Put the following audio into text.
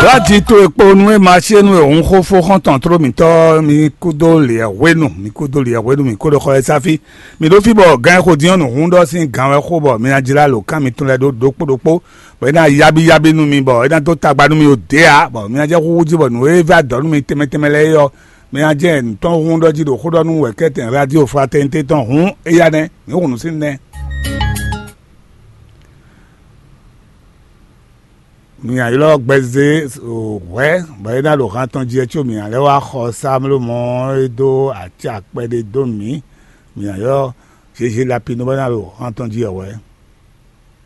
láti tó epo nu ẹ máa ṣe nu òun kó fó hàn tán tó mi tọ́ mi kó dó lè wénu mi kó dó lè wénu mi kó dó kọ́ ẹ sáfì mi ló fi bọ̀ gan ẹ kó diyan nù hún dọ́ sí gan ẹ kó bọ̀ mi náà jìlá lò ká mi tún lẹ dó dókpódókpó bọ̀ ẹ náà yabi yabi nu mi bọ̀ ẹ náà tó tagba nu mi ò dé a bọ̀ mi náà jẹ́ kó wújí bọ̀ nu ẹ fẹ́ dọ́ nu mi tẹ́mẹ́tẹ́mẹ́ lẹ́ yọ mi náà jẹ́ ntọ́ hún dọ́ jí do kó dọ́ nu wẹ̀ kẹ́tẹ̀ radio fa tẹ́ntẹ́ tán hún ẹ yá nẹ mi kò nù sí nẹ. miyan yi lɔ gbɛze wɛ bɛyi na lo hã tɔn dzi tso miyan lɛ wa xɔ samlo mɔ edo ati akpɛ de do mi miyan yɔ sese la pinu bɛ na lo hã tɔn dzi wɛ.